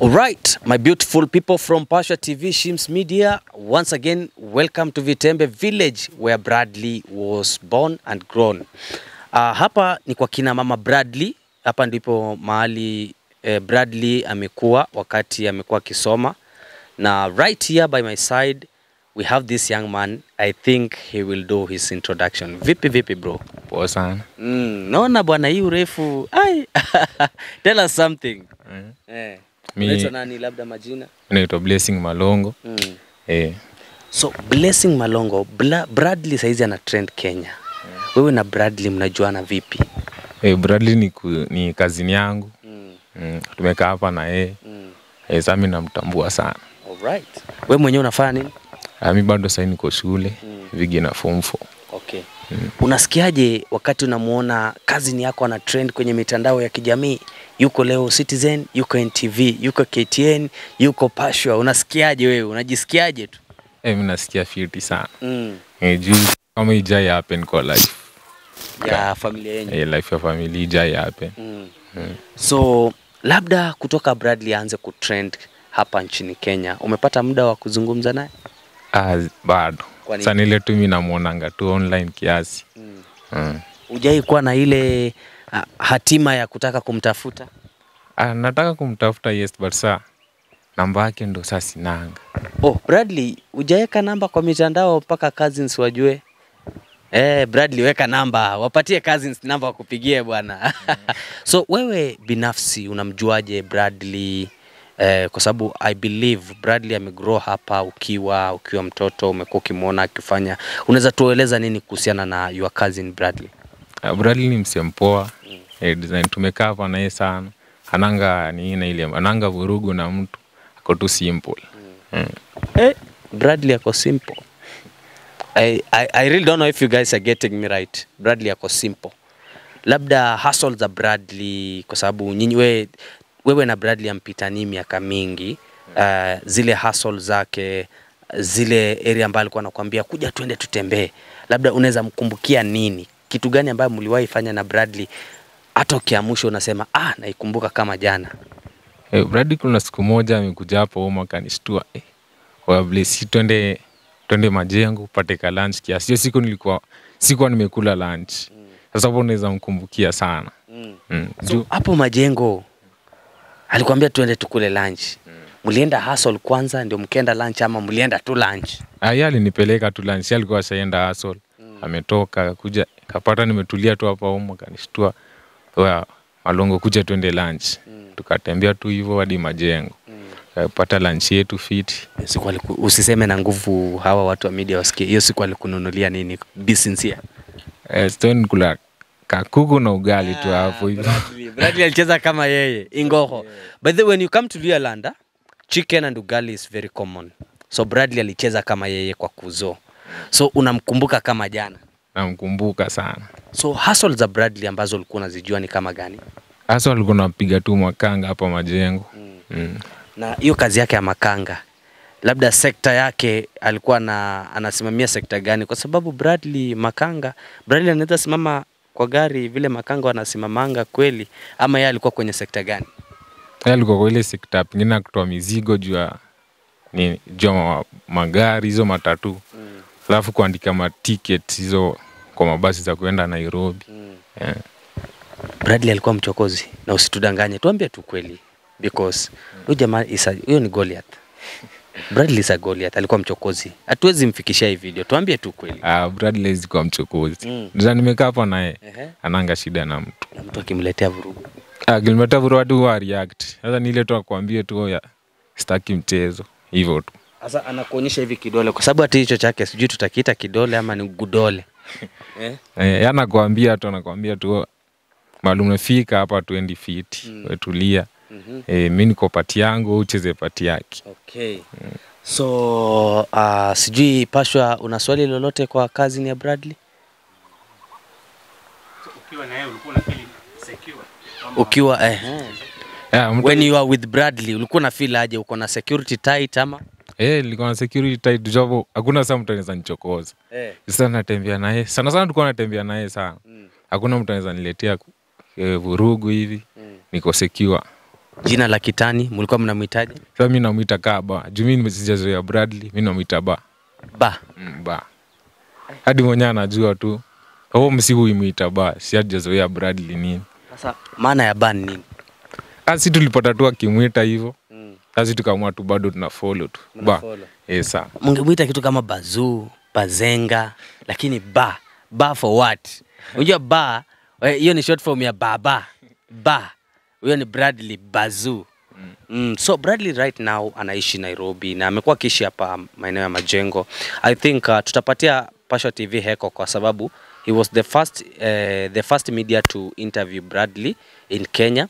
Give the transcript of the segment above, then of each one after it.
All right, my beautiful people from Pasha TV, Shims Media, once again, welcome to Vitembe Village where Bradley was born and grown. Uh, hapa ni kwa kina mama Bradley. Hapa ndipo mahali eh, Bradley amekuwa wakati amekuwa akisoma, na right here by my side we have this young man. I think he will do his introduction. Vipi vipi bro? Poa sana. Mm, naona bwana hii urefu. Ai. Tell us something. Eh. Mi- Unaitwa nani labda majina? Naitwa Blessing Malongo. Mm. Eh, So Blessing Malongo, Bla Bradley saizi ana trend Kenya. Wewe na Bradley mnajuana vipi? eh, Bradley ni, ku, ni kazini yangu. Mm. Mm, tumekaa hapa na yeye. Mm. Eh, sasa mimi namtambua sana. Alright. Wewe mwenyewe unafanya nini? Ah, mi bado sasa niko shule Mm. vigi na form 4. Okay. Unasikiaje wakati unamuona kazini yako ana trend kwenye mitandao ya kijamii? Yuko leo Citizen, yuko NTV, yuko KTN, yuko Pashwa. Unasikiaje wewe? Unajisikiaje tu? Eh, mimi nasikia fiti sana. Mm. Eh, juu kama ijai happen kwa life. Ya familia yenu. Eh, life ya family ijai happen. Mm. Mm. So labda kutoka Bradley aanze kutrend hapa nchini Kenya, umepata muda wa kuzungumza naye? Ah, bado. Kwa nini? Sasa nile tu mimi namuonanga tu online kiasi. Mm. Mm. Hujai kuwa na ile ah, hatima ya kutaka kumtafuta? Ah, nataka kumtafuta yes but saa namba yake ndo sasa sinanga. Oh, Bradley, hujaweka namba kwa mitandao mpaka cousins wajue? Eh, Bradley weka namba, wapatie cousins namba wakupigie bwana. so wewe binafsi unamjuaje Bradley? Eh, kwa sababu I believe Bradley amegrow hapa ukiwa ukiwa mtoto umekuwa ukimwona akifanya. Unaweza tueleza nini kuhusiana na your cousin Bradley? Uh, Bradley ni msempoa mm. eh, design tumekaa hapa naye sana ananga ni na ile ananga vurugu na mtu ako tu simple mm. Eh, Bradley ako simple. I, I, I really don't know if you guys are getting me right. Bradley ako simple. Labda hustle za Bradley kwa sababu nyinyi we, wewe na Bradley ampitani miaka mingi. Uh, zile hustle zake zile area ambayo alikuwa anakuambia kuja twende tutembee. Labda unaweza mkumbukia nini? Kitu gani ambayo mliwahi fanya na Bradley hata ukiamsha unasema ah, naikumbuka kama jana. eh, Bradley kuna siku moja amekuja hapo home akanishtua eh, wable si twende twende majengo upate ka lunch kiasi hiyo siku nilikuwa sikuwa nimekula lunch sasa hapo unaweza mkumbukia sana mm. So, Juu, hapo majengo alikwambia tuende tukule lunch. Mlienda hustle kwanza ndio mkaenda lunch ama mlienda tu lunch? ah, yeye alinipeleka tu lunch yeye alikuwa ashaenda hustle ametoka kuja kapata nimetulia tu hapa home akanishtua wa Malongo kuja twende lunch tukatembea tu hivyo hadi majengo kapata lunch yetu fiti Hiyo siku aliku, usiseme na nguvu hawa watu wa media wasikie. Hiyo siku alikununulia nini? Be sincere. eh, stone kula kakuku na ugali tu hapo hivyo Bradley, Bradley alicheza kama yeye Ingoho. By the way, when you come to Lualanda, chicken and ugali is very common. So Bradley alicheza kama yeye kwa kuzo. So unamkumbuka kama jana. namkumbuka sana So hustle za Bradley ambazo ulikuwa unazijua ni kama gani? hasa walikuwa napiga tu makanga hapa majengo mm. na hiyo kazi yake ya makanga labda sekta yake alikuwa na anasimamia sekta gani kwa sababu Bradley makanga Bradley anaweza simama kwa gari vile makanga wanasimamanga kweli ama yeye alikuwa kwenye sekta gani Yeye alikuwa kwa ile sekta pengine ya kutoa mizigo juu ya nini juu ya ma- magari hizo matatu alafu kuandika maticket hizo kwa mabasi za kuenda Nairobi yeah. Bradley alikuwa mchokozi na usitudanganye tuambie tu kweli because huyo jamaa is a- huyo ni Goliath Bradley is a Goliath alikuwa mchokozi hatuwezi mfikishia hii video tuambie tu kweli Ah, Bradley hawezi kuwa mchokozi Mm. mm. nimekaa hapa naye Ehe. ananga shida na mtu na mtu akimletea vurugu akilimeta vuru watu wa react sasa ni ile tu akwambie tu ya staki mchezo hivyo tu Sasa anakuonyesha hivi kidole kwa sababu hata hicho chake sijui tutakiita kidole ama ni gudole. Eh? Eh, anakwambia tu anakwambia tu maalum umefika hapa tuendi fiti Mm. mm. wetulia Mhm. eh, mi niko pati yangu wewe ucheze pati yake Okay. So uh, sijui Pashwa, una swali lolote kwa kazi ya Bradley? ukiwa na yeye ulikuwa na feel secure Kwamba Ukiwa eh, yeah, mtu, when you are with Bradley ulikuwa na feel aje? Uko na security tight ama? eh, nilikuwa na security tight job hakuna saa mtu anaweza nichokoza Eh. sasa natembea naye sana sana tulikuwa natembea naye sana Mm. hakuna mtu anaweza niletea ku- eh, vurugu hivi Mm. niko secure Jina la kitani mlikuwa mnamhitaji? Sasa mi namwita kaa ba. Juu mi sijazoea Bradley, mi namwita ba. Ba. Mm, ba. Hadi mwenyewe anajua tu. Au msi huimwita ba, si hajazoea Bradley nini. Sasa maana ya ba ni nini? Asi tulipata tu akimwita hivyo. Mm. Sasa tukaamua tu bado tuna follow tu. Ba. Mnafollow. Eh, sawa. Mungemwita kitu kama bazuu, bazenga, lakini ba. Ba for what? Unajua ba, eh, hiyo ni short form ya baba. Ba. Huyo ni Bradley Bazoo. Mm, so Bradley right now anaishi Nairobi na amekuwa akiishi hapa maeneo ya Majengo. I think uh, tutapatia Pasho TV heko kwa sababu he was the first, uh, the first media to interview Bradley in Kenya.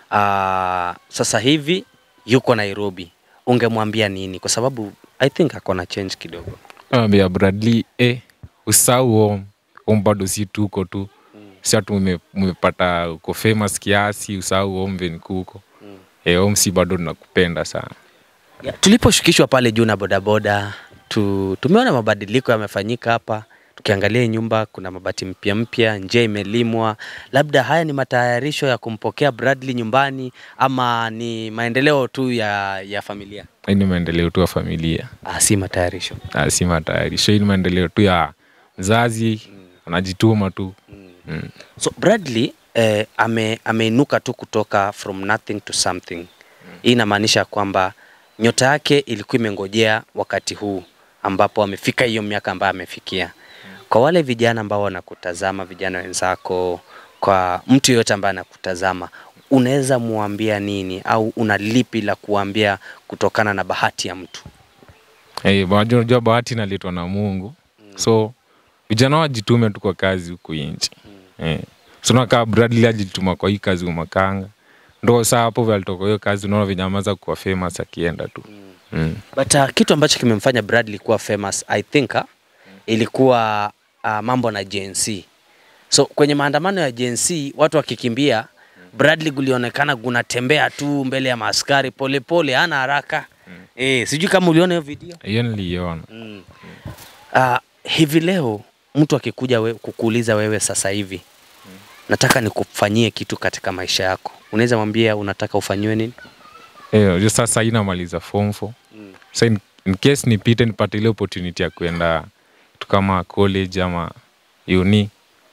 Uh, sasa hivi yuko Nairobi. Ungemwambia nini? Kwa sababu I think ako na change kidogo. Ambia Bradley, eh, usahau home. Home bado si tuko tu. Si atu mume- mumepata uko famous kiasi, usahau home venye kuko. Eh, home si bado tunakupenda sana. Yeah, tuliposhukishwa pale juu na bodaboda tu, tumeona mabadiliko yamefanyika hapa. Tukiangalia hii nyumba kuna mabati mpya mpya, njia imelimwa. Labda haya ni matayarisho ya kumpokea Bradley nyumbani ama ni maendeleo tu ya, ya familia? Hii ni maendeleo tu ya familia. Ah, si matayarisho. Ah, si matayarisho. Hii ni maendeleo tu ya mzazi, anajituma tu. Mm. So Bradley eh, ame, ameinuka tu kutoka from nothing to something. Hii inamaanisha kwamba nyota yake ilikuwa imengojea wakati huu ambapo amefika hiyo miaka ambayo amefikia. Kwa wale vijana ambao wanakutazama, vijana wenzako, kwa mtu yeyote ambaye anakutazama, unaweza muambia nini au una lipi la kuambia kutokana na bahati ya mtu? Eh, unajua unajua bahati inaletwa na Mungu. So vijana wajitume tu kwa kazi huku nchi. Eh. So nakaa Bradley ajituma kwa hii kazi umakanga. Ndo saa hapo vile alitoka hiyo kazi unaona venye ameanza kuwa famous akienda tu. Mm. But uh, kitu ambacho kimemfanya Bradley kuwa famous I think uh, ilikuwa uh, mambo na Gen Z. So kwenye maandamano ya Gen Z watu wakikimbia, Bradley kulionekana kunatembea tu mbele ya maaskari polepole, hana haraka. Eh, sijui kama uliona hiyo video. Hiyo niliiona. Mm. Uh, hivi leo mtu akikuja we, kukuuliza wewe sasa hivi nataka nikufanyie kitu katika maisha yako, unaweza mwambia unataka ufanyiwe nini? Eh, unajua sasa hii namaliza form 4. Mm. So in, in case nipite nipate ile opportunity ya kuenda tu kama college ama uni.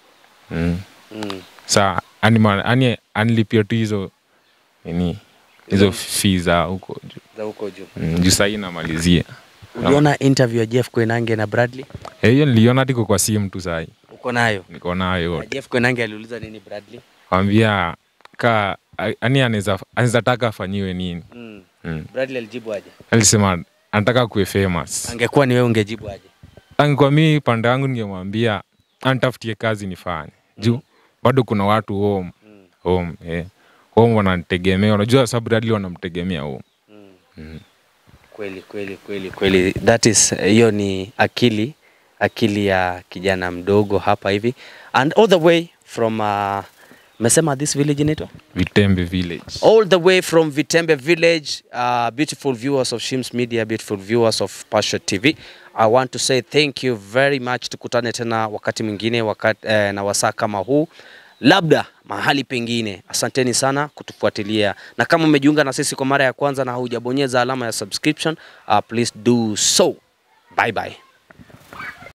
Mm. Mm. Sa anima ani anilipia tu hizo nini hizo fees za huko juu. Za huko juu. Mm, juu sahii namalizia Uliona interview ya Jeff Koinange na Bradley? Eh, hiyo niliona tiko kwa simu tu sahii Uko nayo? niko nayo Na yote Jeff Koinange aliuliza nini Bradley? kwambia ka ani anaweza anaweza taka afanyiwe nini Mm. mm. Bradley alijibu aje? alisema anataka kuwe famous Angekuwa ni wewe ungejibu aje? angekuwa mi pande yangu ningemwambia antafutie kazi nifanye juu bado kuna watu home home eh. home wananitegemea unajua sababu Bradley wanamtegemea home mm. Kweli kweli kweli kweli, that is hiyo ni akili akili ya kijana mdogo hapa hivi and all the way from uh, mesema this village inaitwa Vitembe village all the way from Vitembe village uh, beautiful viewers of Shims Media beautiful viewers of Passion TV I want to say thank you very much tukutane tena wakati mwingine wakati, eh, na wasaa kama huu labda mahali pengine asanteni sana kutufuatilia na kama umejiunga na sisi kwa mara ya kwanza na haujabonyeza alama ya subscription uh, please do so bye bye